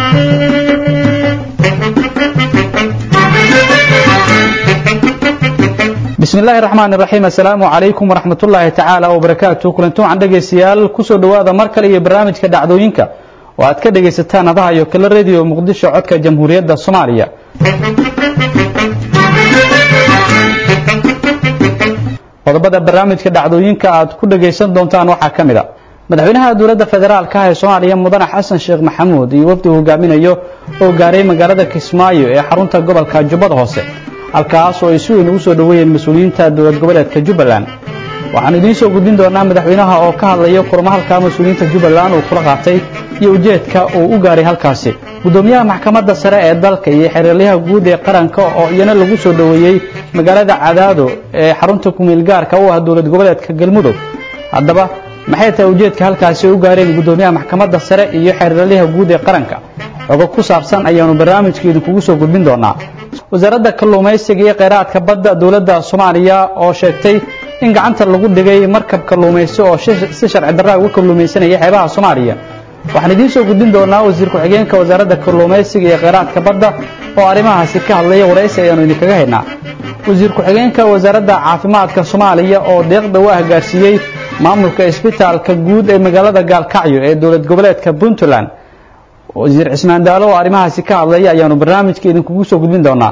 bismi illaahi raxmaan iraxiim assalaamu calaykum waraxmatullaahi tacaala wabarakaatu kulanti wacan dhegaystayaal kusoo dhowaada mar kale iyo barnaamijka dhacdooyinka oo aad ka dhegaysataan adaha iyo kala rediyo muqdisho codka jamhuuriyadda soomaaliya qodobada barnaamijka dhacdooyinka aad ku dhagaysan doontaan waxaa ka mid a madaxweynaha dowladda federaalka ah ee soomaaliya mudane xasan sheekh maxamuud iyo wafdi hogaaminayo oo gaaray magaalada kismaayo ee xarunta gobolka jubbada hoose halkaas oo ay si weyn ugu soo dhoweeyeen mas-uuliyiinta dowlad goboleedka jubbaland waxaan idiin soo gudbin doonaa madaxweynaha oo ka hadlaya kulamo halkaa mas-uuliyiinta jubbaland uu kula qaatay iyo ujeedka uu u gaaray halkaasi guddoomiyaha maxkamadda sare ee dalka iyo xeeralyaha guud ee qaranka oo iyana lagu soo dhoweeyey magaalada cadaado ee xarunta kumeel gaarka u ah dowlad goboleedka galmudug haddaba maxay tahay ujeedka halkaasi u gaareen guddoomiyaha maxkamadda sare iyo xeeralyaha guud ee qaranka xogo ku saabsan ayaanu barnaamijka idinkugu soo gudbin doonaa wasaaradda kalluumaysiga iyo kheyraadka badda dowladda soomaaliya oo sheegtay in gacanta lagu dhigay markab kalluumaysi oo si sharci darraa uga kalluumaysanaya xeebaha soomaaliya waxaan idiin soo gudbin doonaa wasiir ku-xigeenka wasaaradda kalluumaysiga iyo kheyraadka badda oo arrimahaasi ka hadlaya waraysi ayaanu idinkaga haynaa wasiir ku-xigeenka wasaaradda caafimaadka soomaaliya oo deeqda u ah gaarsiiyey maamulka isbitaalka guud ee magaalada gaalkacyo ee dowlad goboleedka puntland wasiir cismaan daalo oo arrimahaasi ka hadlaya ayaanu barnaamijka idinkugu soo gudbin doonaa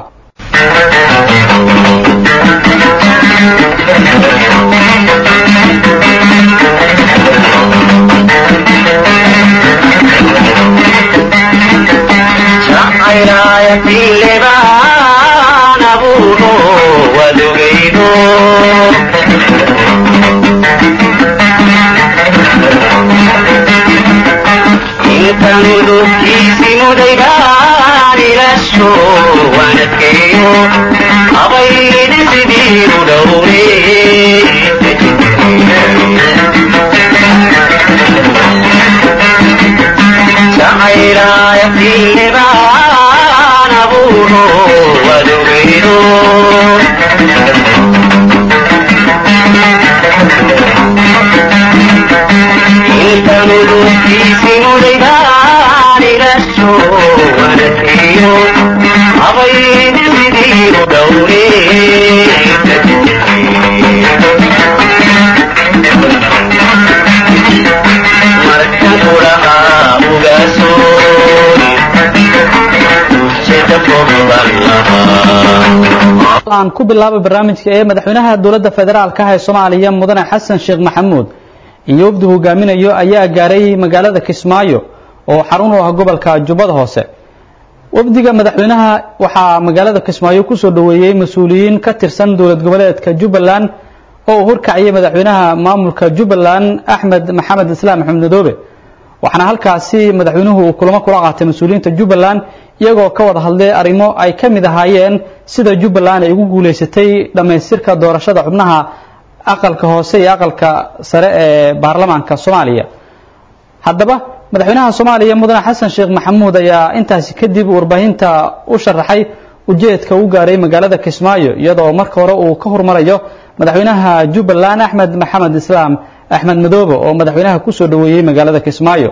aan ku bilaabo barnaamijka ee madaxweynaha dowladda federaalka ah ee soomaaliya mudane xasan sheekh maxamuud iyo wafdi hogaaminayo ayaa gaaray magaalada kismaayo oo xarun u ah gobolka jubbada hoose wafdiga madaxweynaha waxaa magaalada kismaayo kusoo dhoweeyey mas-uuliyiin ka tirsan dowlad goboleedka jubbaland oo uu horkaciyay madaxweynaha maamulka jubbaland axmed maxamed islaam axmed madoobe waxaana halkaasi madaxweynuhu uu kulamo kula qaatay mas-uuliyiinta jubbaland iyagoo ka wada hadlay arrimo ay ka mid ahaayeen sida jubbaland ay ugu guulaysatay dhammaystirka doorashada xubnaha aqalka hoose iyo aqalka sare ee baarlamaanka soomaaliya haddaba madaxweynaha soomaaliya mudane xasan sheekh maxamuud ayaa intaasi kadib warbaahinta u sharaxay ujeedka u gaaray magaalada kismaayo iyadoo marka hore uu ka hormarayo madaxweynaha jubbaland axmed maxamed islaam axmed madoobe oo madaxweynaha kusoo dhoweeyey magaalada kismaayo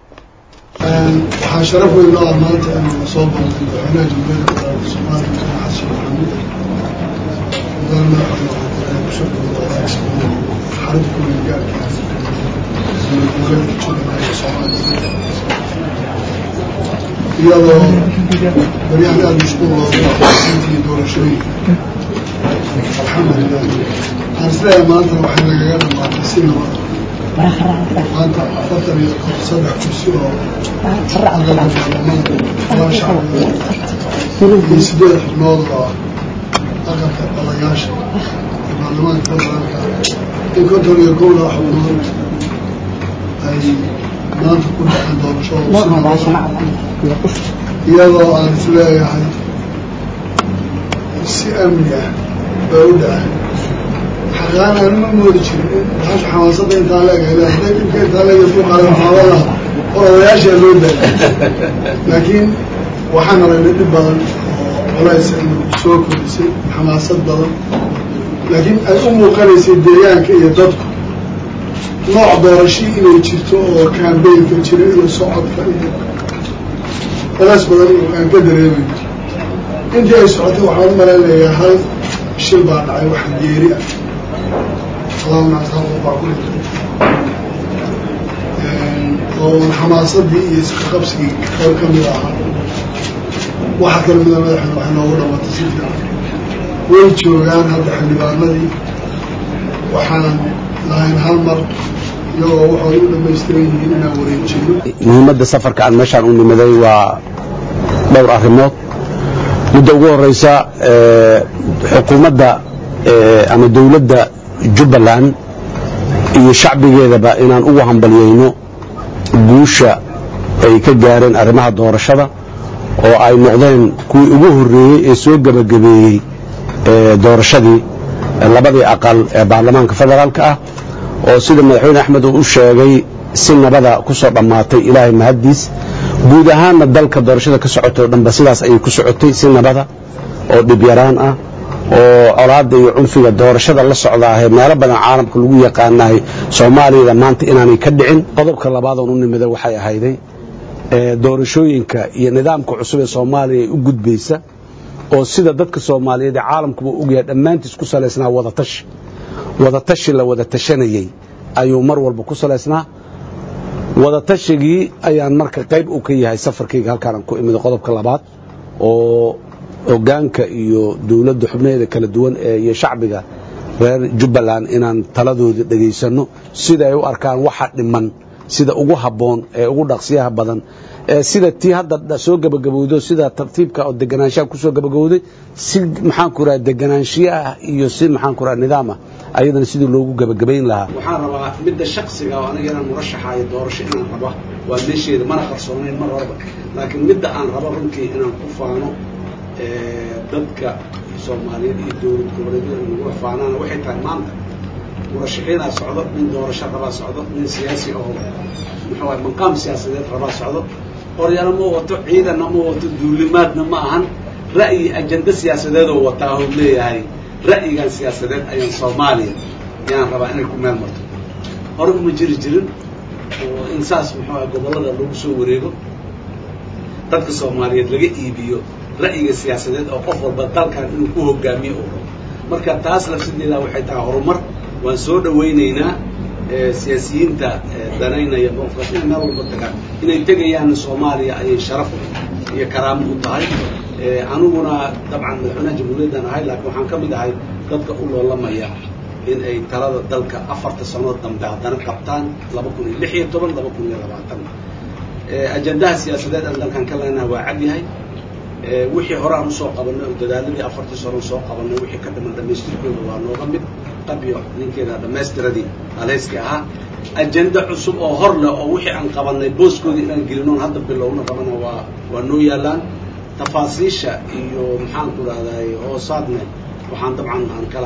waxaa sharaf weyn loo ah maanta inuu soo booqday madaxweynaha jamhuuriyadda federaalka soomaaliya mudane xasan sheekh maxamuud mudane kusoo dhawada kismaayo xarunta kumeel gaarka dowlad goboleedka jubbaland ee soomaaliya iyadoo baryahan aada mashquul looga intii doorashooyinka alxamdulilah waxaan isleeyahay maantana waxay nagaga dhamaatay si nabad maanta afartan iyo saddex kursi oo aqalka baarlamaanka laba shacbiga iyo sideed xubnood oo aqalka odayaasha ee baarlamaanka federaalka in konton iyo kowda xubnood ay maanta ku dhaceen doorashada iyadoo aan isleeyahay si amni ah baa u dhacay xaqaan aan ma moodi jirin waxaasha xamaasadda intaa leeg hadday dhibka intaa leeg isku qaadan xaabada oo odayaashaa loo daayay laakiin waxaan aragnay dhib badan oo culays inuu soo kordhisay xamaasad badan laakiin ay u muuqanaysay deegaanka iyo dadku nooc doorashii inay jirto oo kambeynka jira iyo socodka iyo culays badan aan ka dareemayno intii ay socotay waxaan u malaynayaa hal shil baa dhacay wax geeri ah allahuma hal qof baa ku dhintay oo xamaasadii iyo iska qabsigii qayb ka mid ahaa waxa kale mida madaxda wax noogu dhamatay si fiican way joogaan hadda xildhibaanadii waxaan lahayn hal mar iyagoo waxay u dhamaystiran yihiin inaan wareejino muhiimadda safarka aan meeshaan u nimaday waa dhowr arrimood midda ugu horeysa xukuumadda ama dowladda jubbaland iyo shacbigeedaba inaan ugu hambalyayno guusha ay ka gaareen arrimaha doorashada oo ay noqdeen kuwii ugu horreeyey ee soo gebagabeeyey doorashadii labadii aqal ee baarlamaanka federaalka ah oo sida madaxweyne axmed uu u sheegay si nabada ku soo dhammaatay ilaahay mahaddiis guud ahaanna dalka doorashada ka socotay o dhanba sidaas ayay ku socotay si nabada oo dhibyaraan ah oo colaadda iyo cunfiga doorashada la socdaahee meelo badan caalamka lagu yaqaanahay soomaaliyada maanta inaanay ka dhicin qodobka labaadoon u nimida waxay ahayday doorashooyinka iyo nidaamka cusub ee soomaaliya ay u gudbaysa oo sida dadka soomaaliyeed ee caalamkuba ogyahay dhammaantiis ku salaysnaa wadatashi wadatashi la wada tashanayey ayuu mar walba ku salaysnaa wadatashigii ayaan marka qayb uu ka yahay safarkayga halkaanaan ku imida qodobka labaad oo hogaanka iyo dowladda xubnaheeda kala duwan ee iyo shacbiga reer jubbaland inaan taladooda dhegaysanno sida ay u arkaan waxa dhiman sida ugu habboon ee ugu dhaqsiyaha badan ee sida tii hadda soo gabagabowdo sida tartiibka oo deganaanshaha ku soo gabagabowday si maxaanku raha deganaanshiye ah iyo si maxaanku raha nidaam ah ayadana sidii loogu gabagabayn lahaa waxaan rabaa midda shaksiga oo aniga inaan murashaxaayo doorasho inaan raba waa meesheeda mana qarsoonayn mar horeba laakiin midda aan rabo runtii inaan ku faano dadka soomaaliyeed iyo dowlad goboleedyada nagula faanaana waxay tahay maanta murashaxiinaa socdo nin doorasho rabaa socdo nin siyaasi oo muxuu ahay maqaam siyaasadeed rabaa socdo qoryana ma wato ciidanna ma wato duulimaadna ma ahan ra'yi ajenda siyaasadeedoo wataa oo leeyahay ra'yigan siyaasadeed ayaan soomaaliya yaan rabaa inay ku meel marto hore uma jiri jirin oo in saas muxuu ahay gobollada lagu soo wareego dadka soomaaliyeed laga iibiyo ra'yiga siyaasadeed oo qof walba dalkan inuu ku hogaamiyo oo rabo marka taas lafsideeda waxay tahay horumar waan soo dhawaynaynaa siyaasiyiinta danaynaya qofkaas inay meel walba tagaan inay tegayaan soomaaliya ayay sharaf iyo karaamo u tahay aniguna dabcan madaxweynaha jamhuuriyaddan ahay laakiin waxaan ka mid ahay dadka u loolamaya in ay talada dalka afarta sanood dambe haddana qabtaan laba kun iyo lix iyo toban laba kun iyo labaatan ajendaha siyaasadeed aan dalkan ka leenahay waa cad yahay wixii hore aan usoo qabanay oo dadaaladii afartii sano soo qabanay wixii ka dhiman dhamaystirkooda waa nooga mid qabyo ninkeeda dhamaystiradii alhayskii ahaa ajenda cusub oo hor leh oo wixii aan qabanay booskoodii inaan gelinoon hadda bilowna qabana waa waa noo yaalaan tafaasiisha iyo maxaanku rahday hoosaadne waxaan dabcan aan kala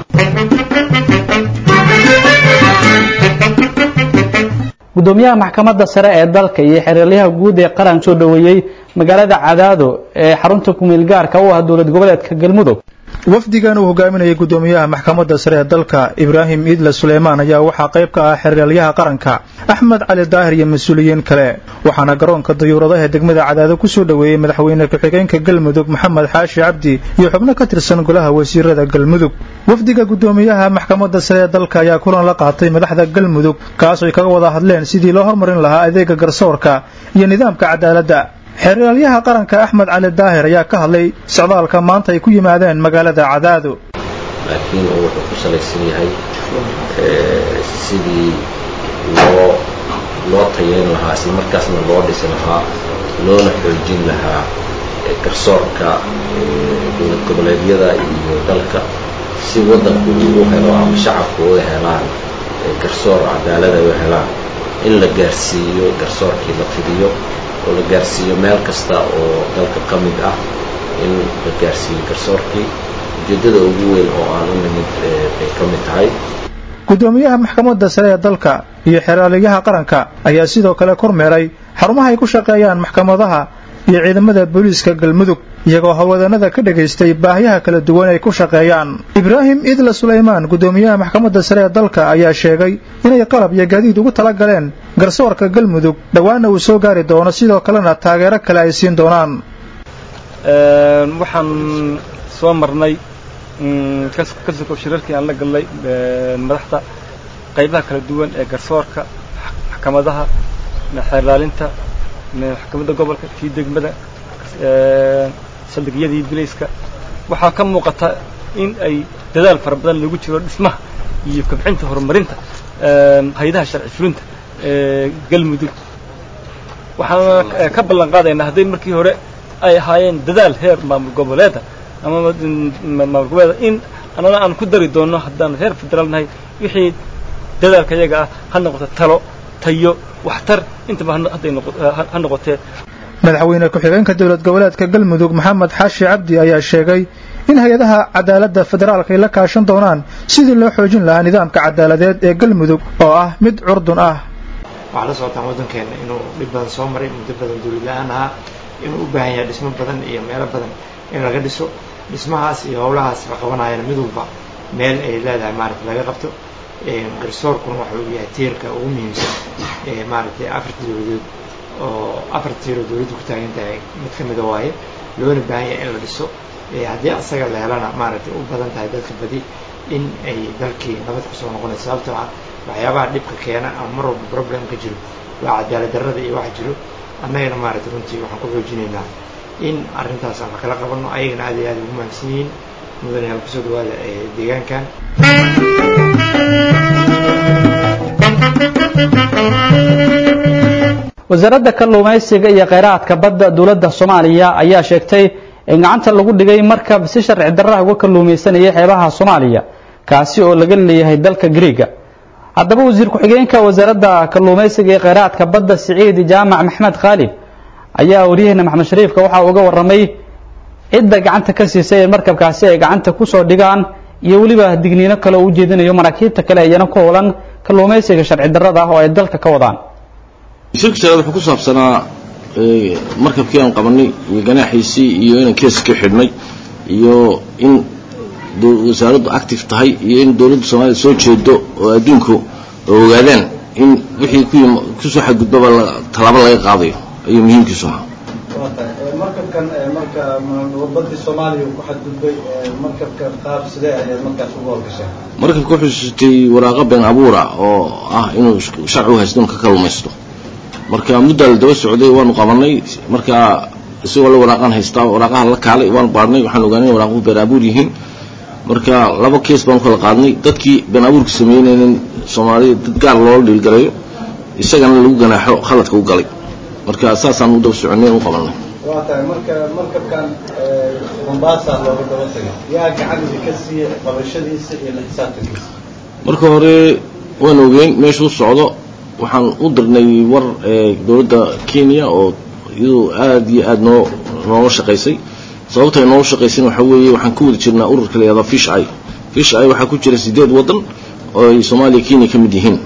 gudoomiyaha maxkamadda sare ee dalka iyo xeeralyaha guud ee qaran soo dhoweeyey magaalada cadaado ee xarunta kumeel gaarka u ah dowlad goboleedka galmudug wafdigan uu hogaaminayay gudoomiyaha maxkamadda sare ee dalka ibraahim iidle suleymaan ayaa waxaa qayb ka ah xeeralyaha qaranka axmed cali daahir iyo mas-uuliyiin kale waxaana garoonka dayuuradaha degmada cadaado ku soo dhoweeyey madaxweyne ku-xigeenka galmudug maxamed xaashi cabdi iyo xubno ka tirsan golaha wasiirada galmudug wafdiga gudoomiyaha maxkamadda sare ee dalka ayaa kulan la qaatay madaxda galmudug kaas ay kaga wada hadleen sidii loo hormarin lahaa adeega garsoorka iyo nidaamka cadaaladda xeeralyaha qaranka axmed cali daahir ayaa ka hadlay socdaalka maanta ay ku yimaadeen magaalada cadaado laakiin uu wuxuu ku salaysan yahay sidii loo loo tayeyn lahaa isla markaasna loo dhisi lahaa loona xoojin lahaa garsoorka dowlad goboleedyada iyo dalka si waddanku uu helo ama shacabku u helaan garsoor cadaalada u helaan in la gaarsiiyo garsoorkii la fidiyo oo la gaarsiiyo meel kasta oo dalka ka mid ah in la gaarsiiyo garsoorkii ujeeddada ugu weyn oo aan u nimid bay ka mid tahay gudoomiyaha maxkamadda sare ee dalka iyo xeeraalyaha qaranka ayaa sidoo kale kormeeray xarumaha ay ku shaqeeyaan maxkamadaha iyo ciidamada booliiska galmudug iyagoo howlwadanada ka dhagaystay baahiyaha kala duwan ay ku shaqeeyaan ibraahim idle sulaymaan gudoomiyaha maxkamadda sare ee dalka ayaa sheegay inay qalab iyo gaadiid ugu tala galeen garsoorka galmudug dhowaana uu soo gaari doono sidoo kalena taageero kale ay siin doonaan waxaan soo marnay kasoko shirarkii aan la galnay madaxda qaybaha kala duwan ee garsoorka maxkamadaha xeerlaalinta maxkamadda gobolka kii degmada saldhigyadii bilayska waxaa ka muuqata in ay dadaal fara badan lagu jiro dhismaha iyo kobcinta horumarinta hay-adaha sharci fulinta ee galmudug waxaan ka ballan qaadaynaa hadday markii hore ay ahaayeen dadaal heer maamul goboleeda ama maamul goboleeda in annana aan ku dari doonno haddaan heer federaal nahay wixii dadaalka iyaga ah ha noqoto talo tayo waxtar intaba hadday ha noqotee madaxweyne ku-xigeenka dowlad goboleedka galmudug maxamed xaashi cabdi ayaa sheegay in hay-adaha cadaaladda federaalka ay la kaashan doonaan sidii loo xoojin lahaa nidaamka cadaaladeed ee galmudug oo ah mid curdun ah waxaa la socotaan waddankeena inuu dhib badan soo maray muddo badan dawlad la-aan ahaa inuu u baahan yahay dhismo badan iyo meelo badan in laga dhiso dhismahaas iyo howlahaas la qabanayana mid walba meel ay leedahay maaragtay laga qabto garsoorkuna waxa uu yahay tiirka ugu muhiimsan ee maaragtay afarta dawladood oo afarta tiiroo dawladdu ku taagan tahay mid ka mida waaye loona baahan yahay in la dhiso haddii asaga la helana maaragtay u badan tahay dadka badi in ay dalkii nabad kusoo noqonayso sababtoo ah waxyaabaha dhibka keena ama mar walba problem ka jiro waa cadaalad darrada iyo waxa jiro annagana maaragtay runtii waxaan ku xoojinaynaa in arrintaas aan kala qabanno ayagana aad iyo aad ugu mahadsan yihiin mudanayaal kusoo dhawaada ee deegaankan wasaaradda kalluumaysiga iyo kheyraadka badda dowladda soomaaliya ayaa sheegtay in gacanta lagu dhigay markab si sharci darraha uga kalluumaysanaya xeebaha soomaaliya kaasi oo laga leeyahay dalka griiga haddaba wasiir ku-xigeenka wasaaradda kalluumaysiga iyo kheyraadka badda siciid jaamac maxmed khaalid ayaa waryaheena maxamed shariifka waxa uga warramay cidda gacanta ka siisay in markabkaasi ay gacanta ku soo dhigaan iyo weliba digniino kale oo u jeedinayo maraakiibta kale iyana ku howlan kalluumaysiga sharci darrada ah oo ay dalka ka wadaan shirka shanaad wuxuu ku saabsanaa markabkii aan qabanay iyo ganaaxiisii iyo inaan kees ka xidhnay iyo in wasaaraddu active tahay iyo in dowladda soomaliya soo jeedo oo adduunku ogaadaan in wixii kusoo xadgudbaba tallaabo laga qaadayo ayuu muhiimkiisu ahaa markabkan marka badii soomaaliya ku xadgudbay markabka qaab sidee ayaad markaas ugu howlgasheen markabka wuxuu sitay waraaqo been abuura oo ah inuu sharci u haysto inuu ka kalluumaysto marka muddaa la daba socday waanu qabanay marka isagoo la waraaqaan haystaa waraaqaha la kaalay waanu baadhnay waxaan ogaanay in waraaquhu been abuur yihiin marka laba kees baanu kala qaadnay dadkii been abuurka sameynaynin soomaaliya dad gaar loola dhiilgalayo isagana lagu ganaaxo khaladka u galay marka saasaan u daba soconay u qabanay waa tahay marka markabkan mombasa looga daba tagay yaa gacanida ka siiya qabashadiisa iyo la xisaabtankiisa marka hore waan ogeyn meeshuu socdo waxaan u dirnay war dowladda kenya oo iyadu aad iyo aad noo noola shaqaysay sababta ay noola shaqaysayna waxaa weeye waxaan ku wada jirnaa ururka la yihahda fish eye fish eye waxaa ku jira sideed waddan oo ay soomaaliya kenya ka mid yihiin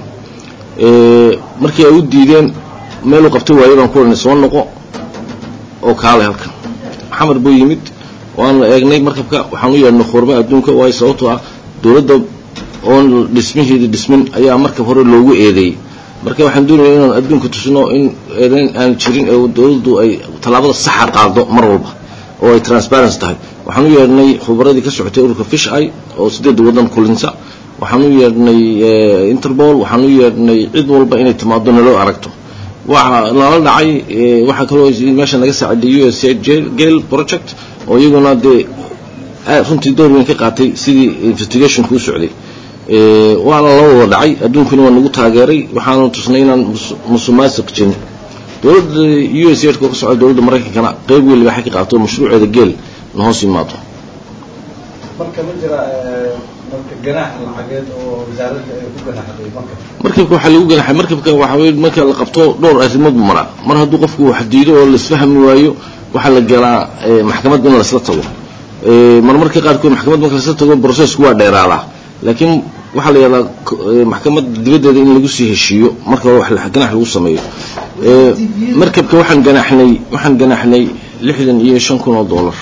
markii ay u diideen meeluu qabtay waayo baan ku odhanay soo noqo oo kaalay halkan xamar buu yimid waanu eegnay markabka waxaan u yeedhnay khurba adduunka waayo sababtoo ah dowladda oon dhismaheeda dhismin ayaa markab hore loogu eedeeyey marka waxaan doonaya inaan adduunka tusno in eedayn aan jirin ee dowladdu ay tallaabada saxa qaado mar walba oo ay transparency tahay waxaan u yeedhnay khubaradii ka socotay ururka fish eye oo sideedda waddan kulinsa waxaan u yeedhnay interpol waxaan u yeedhnay cid walba inay timaado naloo aragto waxa lala dhacay waxaa kaloo meesha naga saaciday u s gale project oo iyaguna dee runtii door weyn ka qaatay sidii investigationku u socday waana la wada dhacay adduunkuna waa nagu taageeray waxaanu tusnay inaan musuqmaasuq jirin dowladda u s ka ka socda dowladda maraykankana qayb weyn libaaxa ka qaato mashruuceeda geel na hoos yimaado marka ma jira marka ganaax lacageed oo wasaaradda ay ku ganaxday marka markabka waxaa lagu ganaxay markabka waxaa weye marka la qabto dhowr arrimood buu maraa mar hadduu qofku wax diido oo laisfahmi waayo waxaa la galaa maxkamad in laisla tago marmarka qaarkood maxkamad marka laisla tago processku waa dheeraadaa laakiin waxaa la yihahdaa maxkamad dibaddeeda in lagu sii heshiiyo marka hore wax ganax lagu sameeyo markabka waxaan ganaxnay waxaan ganaxnay lixdan iyo shan kun oo dollar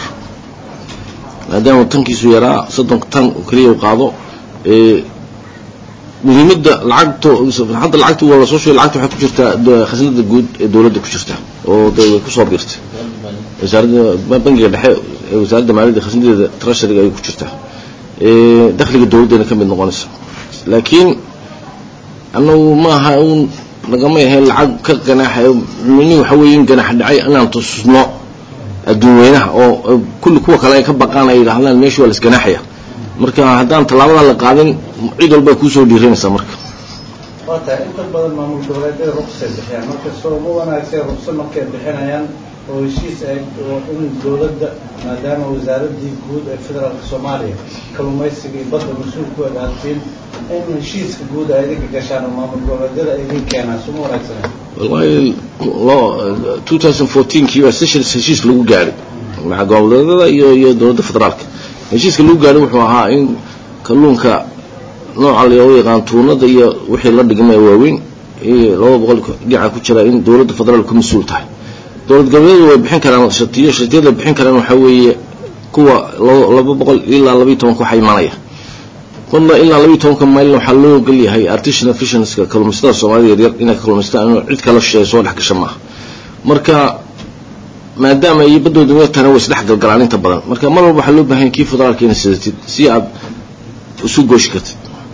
maadaama tankiisu yaraa soddon tan oo keliya u qaado muhiimadda lacagto hadda lacagta waa lasoo sheegay lacagta waxay ku jirtaa khasnada guud ee dowladda ku jirta oo de way kusoo biirtay wasaaradda bangiga dhexe ee wasaaradda maaliyadda khasnadeeda treasuryga ayay ku jirtaa dakhliga dowladdana ka mid noqonaysa laakiin annagu maaha un nagama ahayn lacag ka ganaaxayo mini waxa weeye in ganaax dhacay inaan tusno adduun weynaha oo kulli kuwa kale ay ka baqaan ay yidhaahdaan meesha waa la isganaaxaya marka haddaan tallaabada la qaadin cid walba kuusoo dhiiranaysaa marka waa tahay inta badan maamul goboleedyada ruqsay bixiyaan marka soo ugu wanaagsan ruqso markay bixinayaan oo heshiis ay in dowladda maadaama wasaaraddii guud ee federaalka soomaaliya kalluumaysiga iyo badda mas-uul ku agaadtiin in heshiiska guud ay idinka gashaan oo maamul goboleedyada ay idin keenaan suma wanaagsana wallahi lo 2014kii baa sessions heshiis lagu gaadhay maca goboleedyada iyo iyo dowladda federaalka heshiiska lagu gaadhay wuxuu ahaa in kalluunka nooca loo yaqaan tuunada iyo wixii la dhigmay waaweyn iyo laba boqol dhinaca ku jira in dowladda federaalka mas-uul tahay dowlad goboleedu way bixin karaan shatiyo shatiyada bixin karaan waxaa weeye kuwa laba boqol ilaa labayo tobanka waxaa imaanaya kuna ilaa labayo tobanka maylna waxaa loo ogol yahay artisanal fissionska kalluumaysatada soomaalida yaryar inay kalluumaystaan inuu cid kala shisheeye soo dhex gasha maaha marka maadaama iyo baddooda weetana way isdhex galgalaan inta badan marka mar walba waxaa loo baahan kii federaalka inay sidatid si aad isu gooshi kartid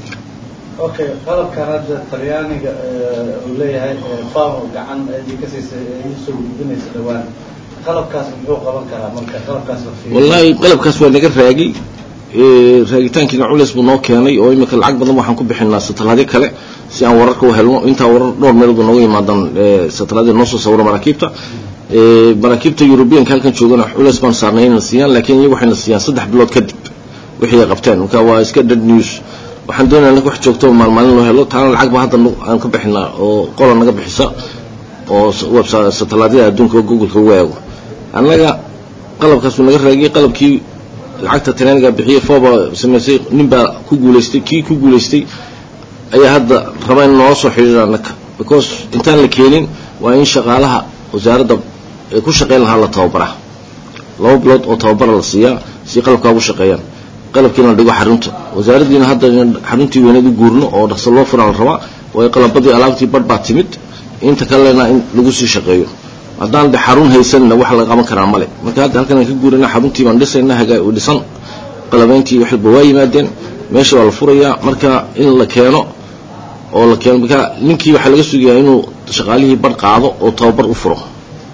okay qalabkan hadda talyaaniga uu leeyahay famo gacan idin ka siisay iisoo gudbinaysa dhawaan qalabkaas muxuu qaban karaa marka qalabkaas la fiiriyo wallahi qalabkaas waa naga raagi raagitaankiina culeys buu noo keenay oo imika lacag badan waxaan ku bixinaa satalaadyo kale si aan wararka u helno intaa warar dhowr meelood nooga yimaadaan satalaadya noo soo sawiro maraakiibta maraakiibta yurubiyanka halkan joogana culeys baan saarnay inayna siiyaan laakiin iyagu waxayna siiyaan saddex bilood kadib wixii ay qabteen marka waa iska dead news waxaan doonaya anaga wax joogto maalmaalin loo helo taana lacag ba hadda aan ka bixinaa oo qola naga bixisa oo website satalaadyada adduunka googleka ugu eego annaga qalabkaas uu naga raagiyey qalabkii lacagta talyaaniga bixiyey fooba samaysay nin baa ku guulaystay kii ku guulaystay ayaa hadda raba in noola soo xidhiira annaka because intaan la keenin waa in shaqaalaha wasaaradda ee ku shaqayn lahaa la tababaraa laba bilood oo tababara la siiyaa si qalabkaa ugu shaqeeyaan qalabkiina la dhigo xarunta wasaaraddiina hadda xaruntii weyneed u guurno oo dhaqso loo furaa la rabaa waayo qalabadii alaabtii badh baa timid inta kalena in lagu sii shaqeeyo haddaan de xarun haysanna wax laga qaban karaa male marka hadda halkan aan ka guurana xaruntii baan dhisayna hagaa dhisan qalabeyntii waxba waa yimaadeen meesha waa la furayaa marka in la keeno oo la keeno marka ninkii waxaa laga sugayaa inuu shaqaalihii badh qaado oo tababar u furo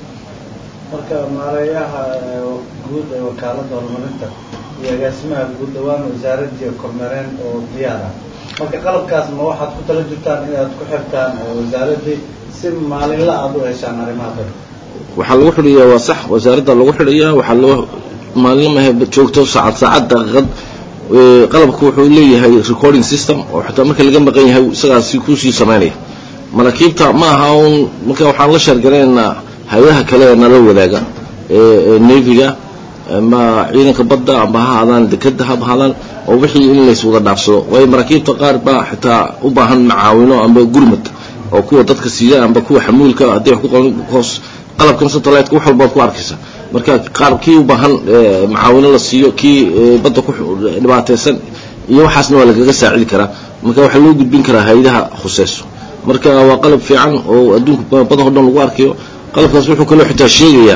marka maareeyaha guud ee wakaaladda horumarinta iyo agaasimaha guud dhawaan wasaaradii kormeereen oo diyaar ah marka qalabkaas ma waxaad ku tala jirtaan inaad ku xirtaan wasaaraddii si maalinla aad u heshaan arrimaha dad waxaa lagu xidhayaa waa sax wasaaradda lagu xidhayaa waxaa loo maalin mahe joogto saacad saacad daqiiqad qalabku wuxuu leeyahay recording system oo xitaa marka laga maqan yahay isagaasi kuusii samaynaya maraakiibta ma aha un marka waxaan la sheergaraynaa hay-adaha kale ee nala wadaaga ee neviga ama ciidanka badda amba ha ahaadaan dekeda ha ahaadaan oo wixii in lays wada dhaafsado waayo maraakiibta qaar baa xitaa u baahan macaawino amba gurmad oo kuwa dadka siiya amba kuwa xamuulka haddii wax ku qaban hoos qalabkan satellite-ka wax walbaad ku arkaysa marka qaar kii u baahan macaawino la siiyo kii badda ku dhibaataysan iyo waxaasna waa lagaga saacidi karaa marka waxaa loo gudbin karaa hay-adaha khuseyso marka waa qalab fiican oo adduunka badaho dhan lagu arkayo qalabkaas wuxuu kaloo xitaa sheegayaa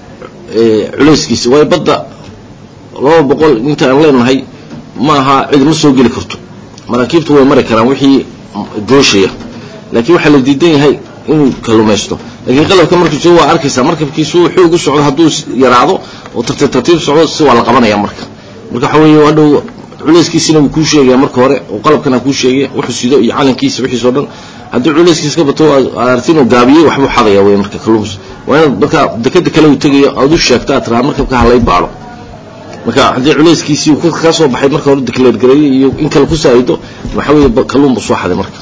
culayskiisa waayo badda laba boqol inta aan leenahay ma aha cid ma soo geli karto maraakiibtu way mari karaan wixii gooshaya laakiin waxaa la diidan yahay inuu kalluumaysto laakiin qalabka markiisu waa arkaysaa markabkiisu xoog u socdo hadduu yaraado oo tartiib tartiib socdo si waa la qabanaya marka marka waxa weeye hadhow culayskiisina wuu kuu sheegaya marka hore oo qalabkana kuu sheegaya wuxuu sido iyo calankiisa wixiisoo dhan haddii culayskiisa ka bato aad aragti inuu gaabiyey waxbuu xadaya wey marka kalluumus waa inaad marka dekeda kale uu tegayo aad u sheegto aad tiraa markabka halay baadho marka haddii culayskiisii uu ka soo baxay marka hore declare gareeyey iyo in kale ku saa'ido waxa weeye kalluun buu soo xaday marka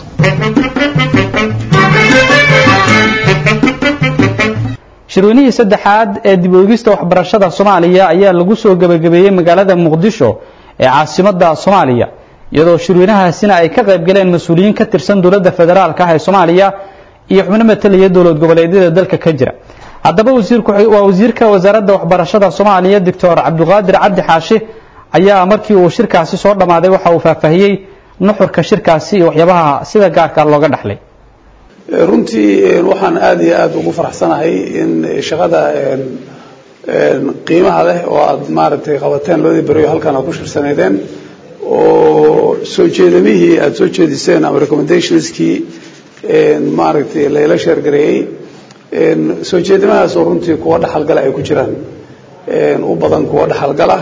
shirweynihii saddexaad ee dib u eegista waxbarashada soomaaliya ayaa lagu soo gebagabeeyey magaalada muqdisho ee caasimadda soomaaliya iyadoo shirweynahaasina ay ka qayb galeen mas-uuliyiin ka tirsan dowladda federaalka ah ee soomaaliya iyo xubno matalaya dowlad goboleedyada dalka ka jira haddaba waa wasiirka wasaaradda waxbarashada soomaaliya doctor cabdiqaadir cabdi xaashi ayaa markii uu shirkaasi soo dhammaaday waxa uu faahfaahiyey nuxurka shirkaasi iyo waxyaabaha sida gaarka looga dhaxlay runtii waxaan aada iyo aada ugu faraxsanahay in shaqada qiimaha leh oo aada maaragtay qabateen labadii beriyo halkan aad ku shirsaneydeen oo soo jeedamihii aada soo jeediseen ama recommendationskii maaragtay layla sheergareeyey soo jeedamahaas oo runtii kuwa dhaxalgala ay ku jiraan u badan kuwa dhaxalgala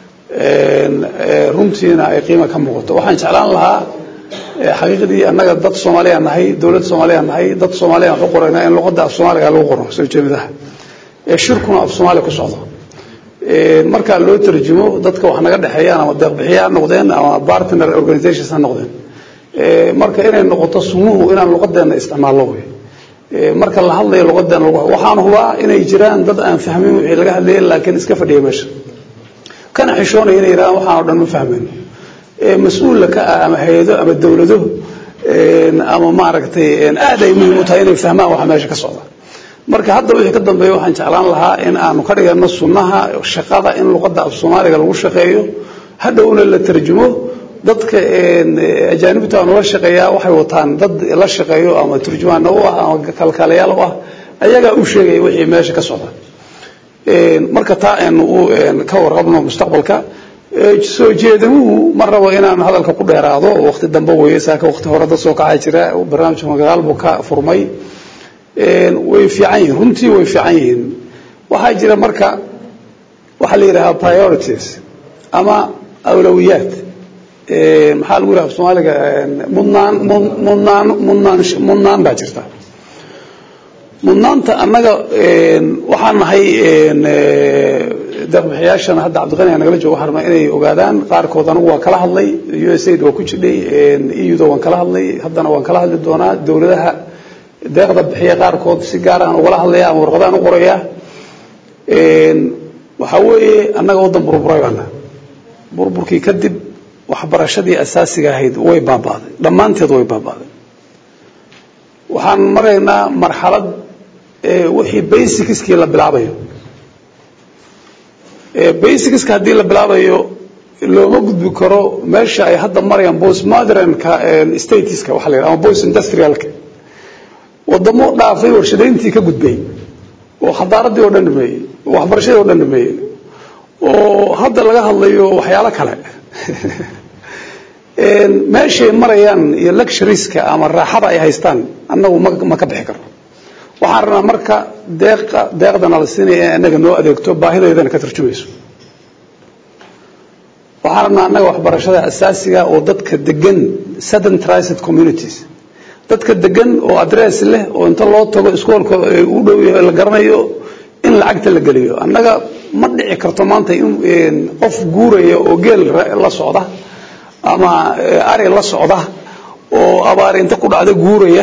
runtiina ay qiima ka muuqato waxaan jeclaan lahaa xaqiiqdii annaga dad soomaaliya nahay dowlad soomaaliya nahay dad soomaaliya waxu qorayna in luqadda af soomaaliga lagu qoro soo jeedadaha shirkuna af soomaaliya ku socdo marka loo tarjumo dadka wax naga dhexeeyaan ama deeqbixiya ha noqdeen ama partner organizations ha noqdeen marka inay noqoto sumuhu inaan luqadeena isticmaallo wey marka la hadlayo luqadeena waxaan hubaa inay jiraan dad aan fahmin wixii laga hadlayay laakiin iska fadhiya meesha kana xishoonaya inay yidhahdaan waxaan o dhan ma fahmayno mas-uulla ka ah ama hay-ado ama dowlado ama maaragtay aad ay muhiim u tahay inay fahmaan waxa meesha ka socda marka hadda wixii ka dambeeya waxaan jeclaan lahaa in aanu ka dhigano sunnaha shaqada in luqadda af soomaaliga lagu shaqeeyo hadhowna la tarjumo dadka ajaanibta nula shaqeeyaa waxay wataan dad la shaqeeyo ama turjumaana u ah ama kalkaalayaal u ah ayagaa u sheegaya wixii meesha ka socda marka taa aynu ka warqabno mustaqbalka soo jeedamuhu ma rabo inaan hadalka ku dheeraado waqti dambe weeye saaka waqti hore dad soo kacaa jira barnaamijka magaal buu ka furmay way fiican yihiin runtii way fiican yihiin waxaa jira marka waxaa la yidhahaa priorities ama awlawiyaad maxaa lagu yidhaha soomaaliga mudnaan mudnaan mudnaan mudnaan baa jirta mudnaanta annaga waxaan nahay deeqbixiyaashana hadda cabdiqani aa nagala joogo waxaan rabnaa inay ogaadaan qaarkood anigu waan kala hadlay u s aid waa ku jidhay euda waan kala hadlay haddana waan kala hadli doonaa dowladaha deeqda bixiya qaarkood si gaar aan ugala hadlaya ama warqadaan u qoraya waxaa weeye annaga waddan burburay baana burburkii kadib waxbarashadii asaasiga ahayd way baaba'day dhammaanteed way baaba'day waxaan maraynaa marxalad wixii basicskii la bilaabayo basicska haddii la bilaabayo looma gudbi karo meesha ay hadda marayaan postmodernka statiska waxa la yidhaha ama post industrialka wadamo dhaafay warshadayntii ka gudbay oo xadaaradii oo dhan dhameeyey oo waxbarashadii oo dhan dhameeyey oo hadda laga hadlayo waxyaalo kale meeshay marayaan iyo luxurieska ama raaxada ay haystaan annagu ma ma ka bixi karno waxaan rabnaa marka deeqa deeqdana la siinaya in annaga noo adeegto baahideedana ka tarjumayso waxaan rabnaa annaga waxbarashada asaasiga oo dadka degan sedentrized communities dadka degan oo adress leh oo inta loo tago iskoolka u dhow yahay la garanayo in lacagta la geliyo annaga ma dhici karto maanta in qof guuraya oo geel la socda ama ari la socda oo abaari inta ku dhacda guuraya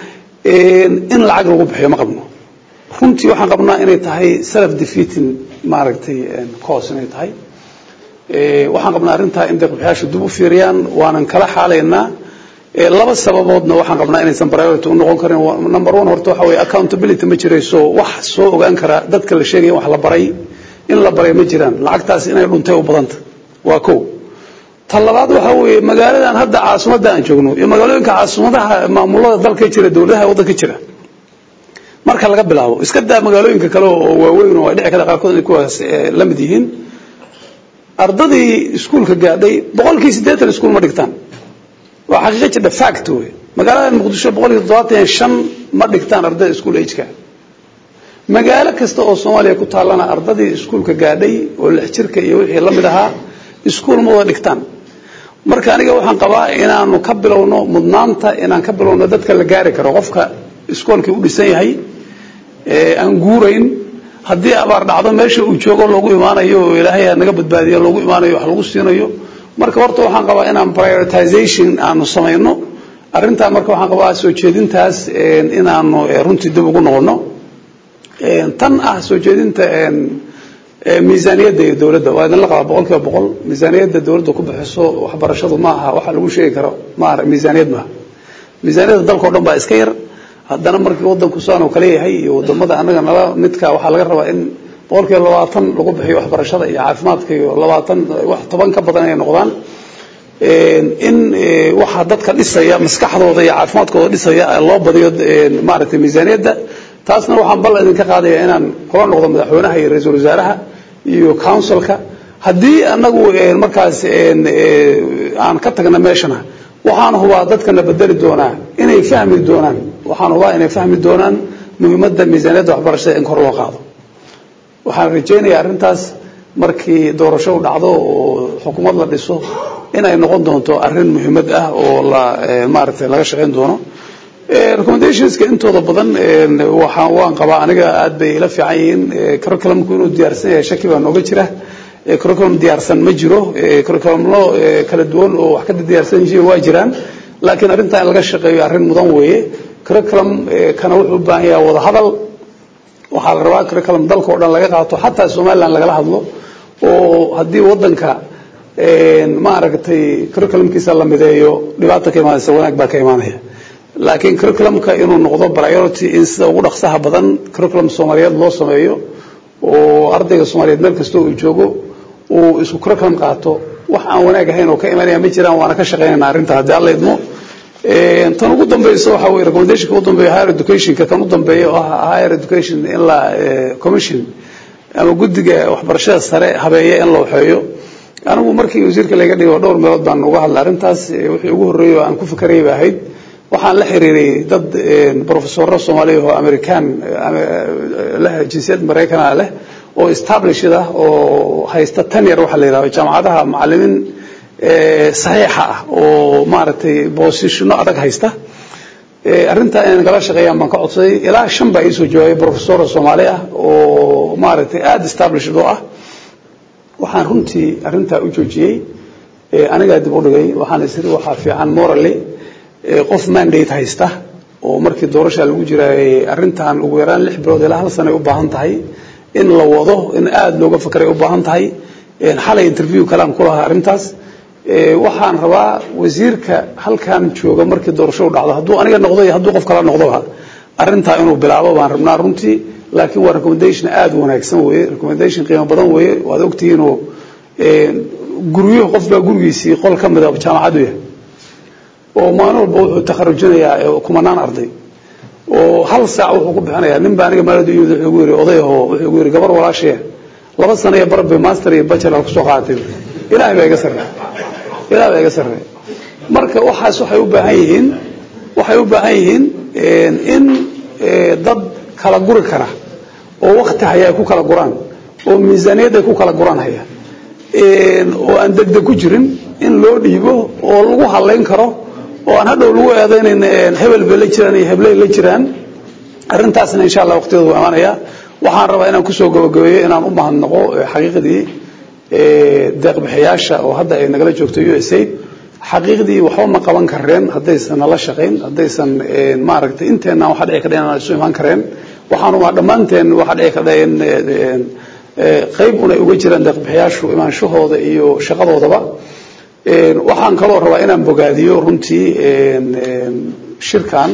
in lacag lagu bixiyo ma qabno runtii waxaan qabnaa inay tahay self defeating maaragtay cause inay tahay waxaan qabnaa arrintaa in deeqbixiyaashu dib u fiiriyaan waanan kala xaalaynaa laba sababoodna waxaan qabnaa inaysan priority u noqon karin number one horta waxa weeye accountability ma jirayso wax soo ogaan kara dadka la sheegaya wax la baray in la baray ma jiraan lacagtaas inay dhuntay u badanta waa kow ta labaad waxaa weeye magaaladan hadda caasimadda aan joogno iyo magaalooyinka caasimadaha maamulada dalka jira dowladaha waddanka jira marka laga bilaabo iska daa magaalooyinka kale oo waaweyn oo ay dhici karta qaarkood inay kuwaas la mid yihiin ardadii iskuulka gaadhay boqolkii siddeetan iskuul ma dhigtaan waa xaqiiqa jirta fact wey magaalada muqdisho boqolkii toddobaatan iyo shan ma dhigtaan ardada iskuul ageka magaalo kasta oo soomaaliya ku taallana ardadii iskuulka gaadhay oo lix jirka iyo wixii la mid ahaa iskuul ma wada dhigtaan marka aniga waxaan qabaa inaanu ka bilowno mudnaanta inaan ka bilowno dadka la gaari karo qofka iskoolkii u dhisan yahay aan guurayn haddii abaar dhacdo meesha uu joogo loogu imaanayo oo ilaahay naga badbaadiyo loogu imaanayo wax lagu siinayo marka horta waxaan qabaa inaan prioritization aanu samayno arrintaa marka waxaan qabaa soo jeedintaas inaanu runtii dib ugu noqono tan ah soo jeedinta miisaaniyadda iyo dowladda waa idinla qabaa boqol kiiba boqol miisaaniyadda dowladda ku bixiso waxbarashadu ma aha waxa lagu sheegi karo ma miisaaniyad maaha miisaaniyadda dalka o dhan baa iska yar haddana markii waddanku saanoo kale yahay iyo wadamada annaga nala midka waxaa laga rabaa in boqol kiiba labaatan lagu bixiyo waxbarashada iyo caafimaadka iyo labaatan wax toban ka badan inay noqdaan in waxaa dadka dhisaya maskaxdooda iyo caafimaadkooda dhisaya loo badiyo maaragtay miisaaniyadda taasna waxaan bal idinka qaadaya inaan kula noqdo madaxweynaha iyo ra-iisul wasaaraha iyo councilka haddii anagu markaas aan ka tagna meeshana waxaan hubaa dadkana bedeli doonaa inay fahmi doonaan waxaan hubaa inay fahmi doonaan muhiimadda miisaaniyadda waxbarashada in kor loo qaado waxaan rajaynayaa arrintaas markii doorasho u dhacdo oo xukuumad la dhiso inay noqon doonto arrin muhiimad ah oo la maaragtay laga shaqayn doono recommendationska intooda badan waxaan waan qabaa aniga aad bay ila fiican yihiin curriculumku inuu diyaarsan yahay shaki baa nooga jira curriculum diyaarsan ma jiro curriculumlo kala duwan oo wax ka diyaarsan yihiin waa jiraan laakiin arrintaa in laga shaqeeyo arrin mudan weeye curriculum kana wuxuu u baahan yahay wada hadal waxaa la rabaa curriculum dalka oo dhan laga qaato xataa somaliland lagala hadlo oo haddii waddanka maaragtay curriculumkiisa la mideeyo dhibaata ka imaanaysa wanaag baa ka imaanaya laakiin curriculumka inuu noqdo priority in sida ugu dhaqsaha badan curriculum soomaaliyeed loo sameeyo oo ardayga soomaaliyeed meel kasta uu joogo uu isku curriculum qaato wax aan wanaag ahayn oo ka imanaya ma jiraan waana ka shaqaynayna arrinta haddii alla idmo tan ugu dambaysa waxa weye recommendationka ugu dambeeya higher educationka kan u dambeeya oo ah higher education in la commission ama guddiga waxbarashada sare habeeya in la waxeeyo anigu markii wasiirka laga dhigo dhowr meelood baan uga hadlay arrintaas wixii ugu horreeyay oo aan ku fikerayay ba ahayd waxaan la xiriiray dad professorro soomaaliya oo american leh jinsiyad maraykana leh oo established ah oo haysta tenyer waxa la yidhahdo jaamacadaha macallimiin saxiixa ah oo maaragtay boosishino adag haysta arrintaa inay nagala shaqeeyaan baan ka codsaday ilaa shan baa iisoo jawaabay professorra soomaali ah oo maaragtay aada established oo ah waxaan runtii arrintaa u joojiyey anigaa dib u dhigay waxaan isiri waxaa fiican morally qof mandate haysta oo markii doorasha lagu jiraayay arrintan ugu yaraan lix bilood ilaa hal sanay u baahan tahay in la wado in aada looga fakeray u baahan tahay xalay interview kalean ku lahaa arrintaas waxaan rabaa wasiirka halkan jooga markii doorasho u dhacdo hadduu aniga noqdo iyo hadduu qof kala noqdoba arrintaa inuu bilaabo baan rabnaa runtii laakiin waa recommendation aada u wanaagsan weeye recommendation qiimo badan weeye waad ogtihiinoo guryuhu qof baa gurigiisii qol ka mida jaamacadu yahay oo maalin walba wuxuu takharujinayaa kumanaan arday oo hal saac wuxuu ku bixinayaa nin baa aniga maaladu yimid wuxuu igu yidhi odayahoo wuxuu igu yidhi gabar walaashaya laba sano iyo barbe master iyo bachelor kusoo qaadatay ilaahay baa iga sarreey ilaahay baa iga sarreey marka waxaas waxay u baahan yihiin waxay u baahan yihiin in dad kala guri kara oo wakti haya ay ku kala guraan oo miisaaniyad ay ku kala guraan haya oo aan degdeg ku jirin in loo dhiibo oo lagu halayn karo oo aan hadhow lagu eedaynayn hebel bay la jiraan iyo hebley la jiraan arrintaasna insha allah waqtigeedu waa imaanaya waxaan rabaa inaan kusoo gabagabeeyo inaan u mahadnaqo xaqiiqdii deeqbixiyaasha oo hadda ay nagala joogto u s aid xaqiiqdii waxba ma qaban kareen haddaysan nala shaqayn haddaysan maaragtay inteenna waxa dhici kadha inaan isu imaan kareen waxaanuma dhammaanteen waxa dhici kadha in qayb unay uga jiraan deeqbixiyaashu imaanshahooda iyo shaqadoodaba waxaan kaloo rabaa inaan bogaadiyo runtii shirkan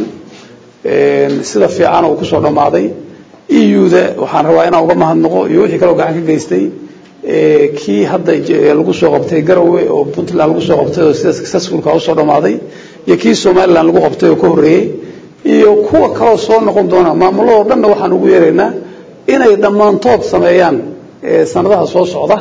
sida fiican oo kusoo dhammaaday euda waxaan rabaa inaan uga mahadnaqo iyo wixii kaloo gacan ka geystay kii hadda lagu soo qabtay garowe oo puntland lagu soo qabtay oo sida successfulka usoo dhammaaday iyo kii somaliland lagu qabtay oo ka horreeyey iyo kuwa kaloo soo noqon doona maamuladoo dhanna waxaan ugu yeeraynaa inay dhammaantood sameeyaan sanadaha soo socda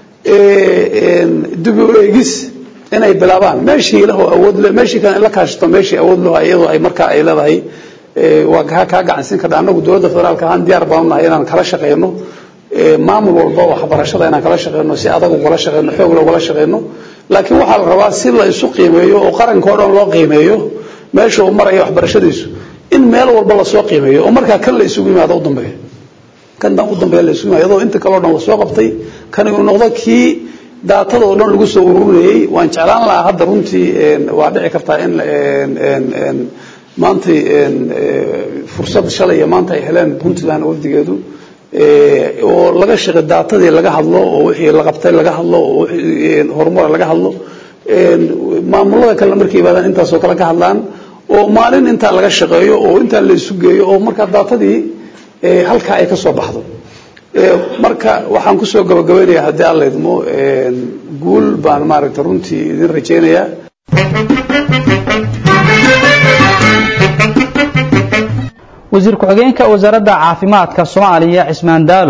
dib u eegis inay bilaabaan meeshii ilahoo awood le meeshii kale in la kaashato meeshii awood leho iyadoo ay markaa ay leedahay waa kaa kaa gacansiin kadha annagu dowladda federaalka ahaan diyaar baanu nahay inaan kala shaqeyno maamul walba waxbarashada inaan kala shaqeyno si adag ugala shaqeyno xoog loogala shaqeyno laakiin waxaa la rabaa si la isu qiimeeyo oo qaranka o dhan loo qiimeeyo meesha uu maraya waxbarashadiisu in meel walba lasoo qiimeeyo oo markaa kan la isugu yimaado u dambeeya kan u dambeeya la isugu yimaado iyadoo inta kaleo dhan lasoo qabtay kan uu noqdo kii daatada oo dhan lagu soo ururinayey waan jeclaan lahaa hadda runtii waa dhici kartaa in maantay fursad shalay iyo maanta ay heleen puntland wafdigeedu oo laga shaqe daatadii laga hadlo oo wixii la qabtay laga hadlo oo wixii horumara laga hadlo maamulada kale markay yimaadaan intaasoo kale ka hadlaan oo maalin intaa laga shaqeeyo oo intaa la isu geeyo oo markaa daatadii halkaa ay ka soo baxdo marka waxaan kusoo gabagabaynayaa haddii alla idmo guul baan maaragta runtii idin rajaynayaa wasiir ku-xigeenka wasaaradda caafimaadka soomaaliya cismaan daalo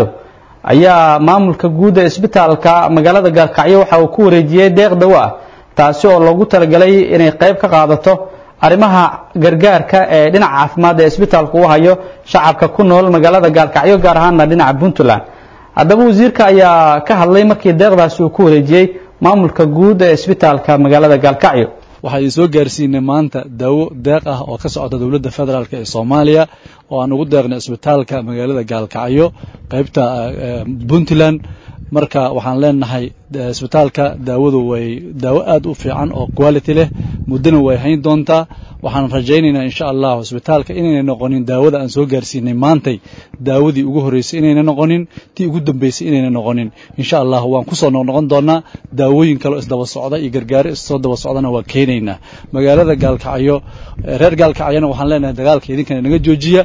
ayaa maamulka guud ee isbitaalka magaalada gaalkacyo waxa uu ku wareejiyey deeq dawo ah taasi oo loogu talagalay inay qayb ka qaadato arrimaha gargaarka ee dhinaca caafimaad ee isbitaalku u hayo shacabka ku nool magaalada gaalkacyo gaar ahaanna dhinaca puntland haddaba wasiirka ayaa ka hadlay markii deeqdaasi uu ku wareejiyey maamulka guud ee isbitaalka magaalada gaalkacyo waxaan soo gaarsiinay maanta daawo deeq ah oo ka socota dowladda federaalk ee soomaaliya oo aan ugu deeqnay isbitaalka magaalada gaalkacyo qaybta puntland marka waxaan leenahay isbitaalka daawadu way daawo aad u fiican oo quality leh muddona way hayn doontaa waxaan rajaynaynaa insha allahu isbitaalka inayna noqonin daawada aan soo gaarsiinay maantay daawadii ugu horreysay inayna noqonin tii ugu dambeysay inayna noqonin insha allah waan kusoo noqnoqon doonaa daawooyin kaleo isdaba socda iyo gargaaro issoo daba socdana waa keenaynaa magaalada gaalkacyo reer gaalkacyona waxaan leenahay dagaalka idinkana naga joojiya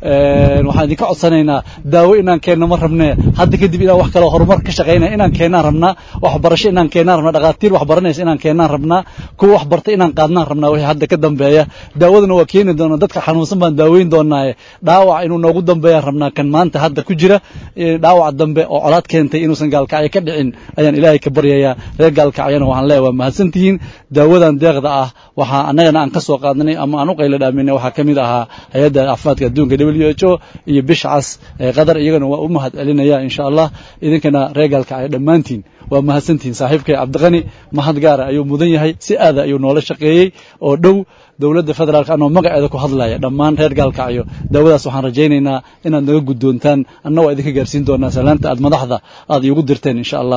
waxaan idinka codsanaynaa daawo inaan keenno ma rabnee hadda kadib inaan wax kaloo horumar ka shaqaynaya inaan keennaan rabnaa waxbarasho inaan keennaan rabnaa dhakhaatiir wax baranaysa inaan keennaan rabnaa kuwa wax barta inaan qaadnaan rabnaa wixii hadda ka dambeeya daawadana waa keeni doonaa dadka xanuunsan baan daaweyn doonaaye dhaawac inuu noogu dambeeyaan rabnaa kan maanta hadda ku jira dhaawac dambe oo colaad keentay inuusan gaalkacyo ka dhicin ayaan ilaahay ka baryayaa reer gaalkacyona waxaan leeyahay waa mahadsantihiin daawadan deeqda ah waxaa annagana aan ka soo qaadnay ama aan u qayla dhaaminay waxaa ka mid ahaa hay-adda caafimaadka adduunka w h o iyo bisha cas ee qatar iyagana waa u mahad celinaya insha allah idinkana reer gaalkacyo dhammaantiin waa mahadsantihiin saaxiibkay cabdiqani mahad gaara ayuu mudan yahay si aada ayuu noola shaqeeyey oo dhow dowladda federaalk anoo magaceeda ku hadlaya dhammaan reer gaalkacyo daawadaas waxaan rajaynaynaa inaad naga guddoontaan anna waa idinka gaarsiin doonaa salaanta aad madaxda aad iigu dirteen insha allah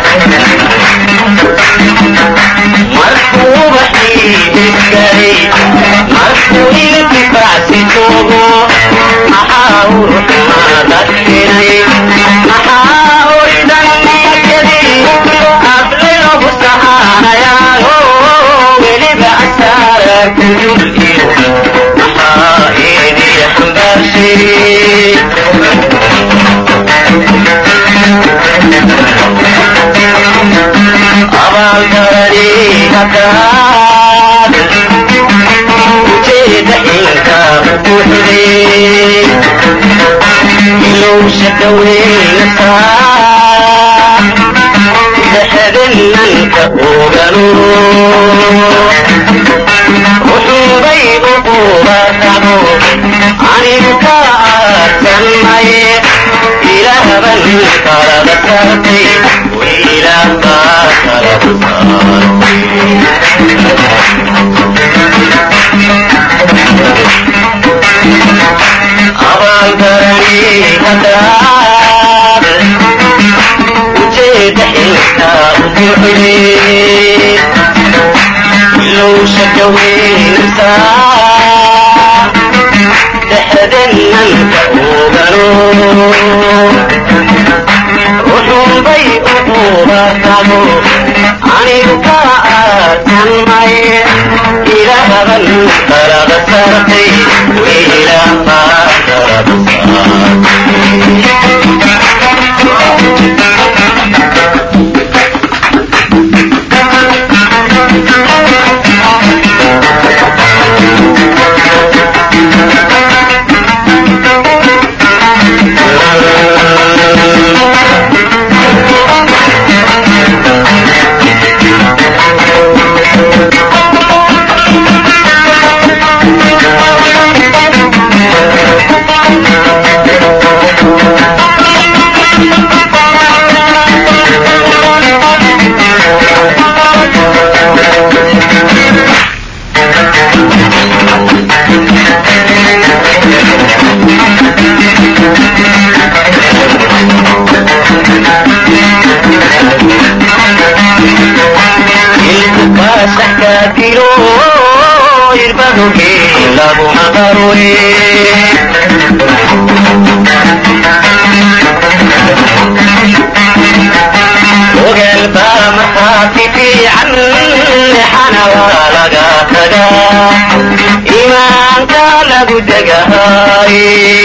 markuuba ii oganu wuxuubay uqubatabo anigu ka aadsanmaye ilaaban kalada saartay wiilaah baa kalada saartay abaalgarani hadaad ujeeda xilka ubuuxde ilowsha kaweynaysaa dhexdenanka ogano wuxuunbay uqubatabo anigu ka aadsanmay ilaaban kalada saartay wiilaah baa kalada ilkubasaxkaadilo irbadoge laguma qaroye ogaal baa markhaati fiican xana waa laga tagaa imaanka lagu degahay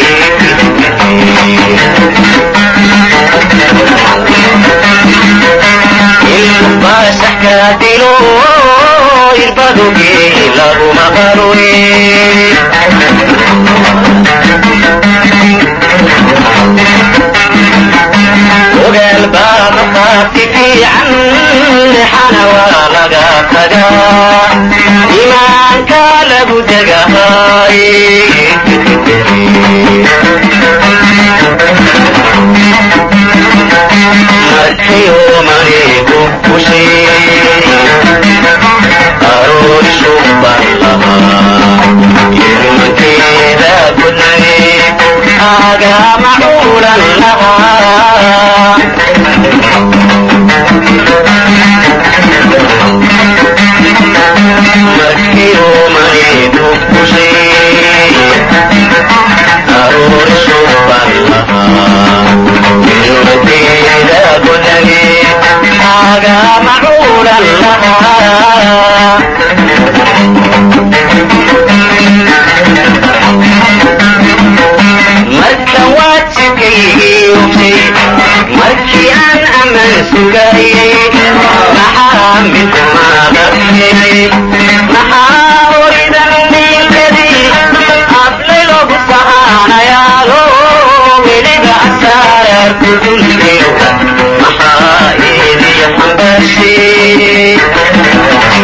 ilkubasaxkaadilo irbadoge laguma qaroye ogaal baa markhaati fiican xana waa laga tagaa imaanka lagu degahay markayomanigu kushay aroori shubban lahaa ilmankeeda gudnay agama culan lahaa markayomanigu kushay aroori shubban lahaa ilmankeeda gudnay agama culan lahaa marka waajibkaygii ogtay markii aan ammaan sugayay maxaa midmaada keenay maxaa horidan dhiinkadii hablay loogu sahaanayaalo weliba asaararku dulkeyo maxaa iidiyo xambaashay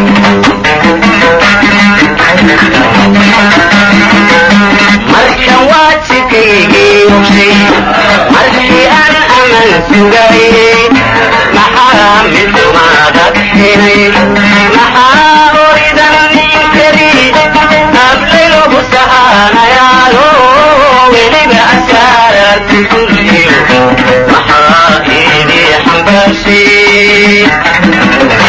markan waajibkaygii ogtay markii aan aman sugayay maxaa midmaada keenay maxaa horidan ninkadii hablay loogu sahaanayaalo weliba asaararku dulkeyo maxaa iidii xambaashay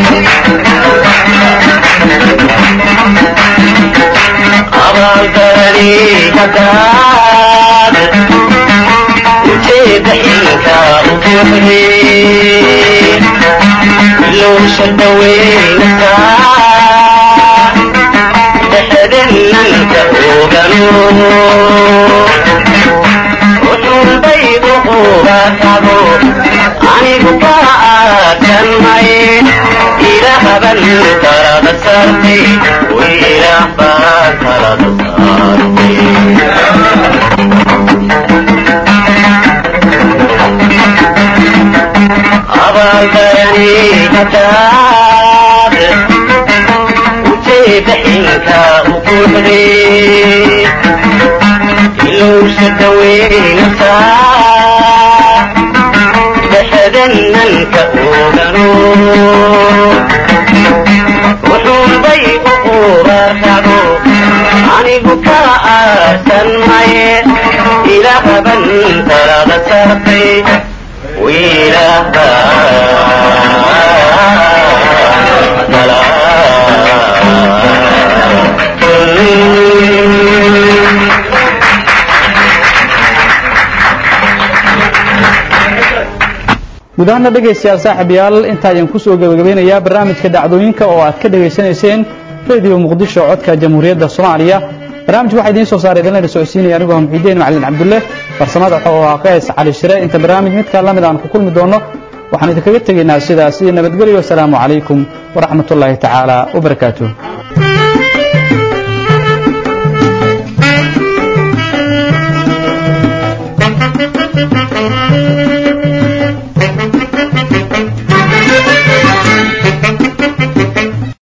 abaaldarani hadaad ujeeda xilka ubuuxde ilowsha dhaweynaysaa dhexdenanka ogano wuxuunbay uqubatabo anigu ka aadsanmay ilaaban kalada saartay wiilaah baa kalada saartay abaaldarani hadaad dhexday ilowsha daweynaysaa dhexdananka ogano wuxuunbay u qubarkacdo anigu ka aasan maye ilaahaban talada saartay guud ahaana dhegaystayaal saaxiibayaal inta ayaan kusoo gebagabeynayaa barnaamijka dhacdooyinka oo aad ka dhegaysanayseen radio muqdisho codka jamhuuriyadda soomaaliya barnaamijka waxaa idiin soo saaray idinlana socodsiinaya anigoo ah muxiidiin macalin cabdulle farsamada waxuu ahaa qays cali shire inta barnaamij midkaa lamid aan ku kulmi doono waxaan idinkaga tegaynaa sidaas iyo nabadgelyo asalaamu calaykum waraxmatullaahi tacaala wabarakaatuh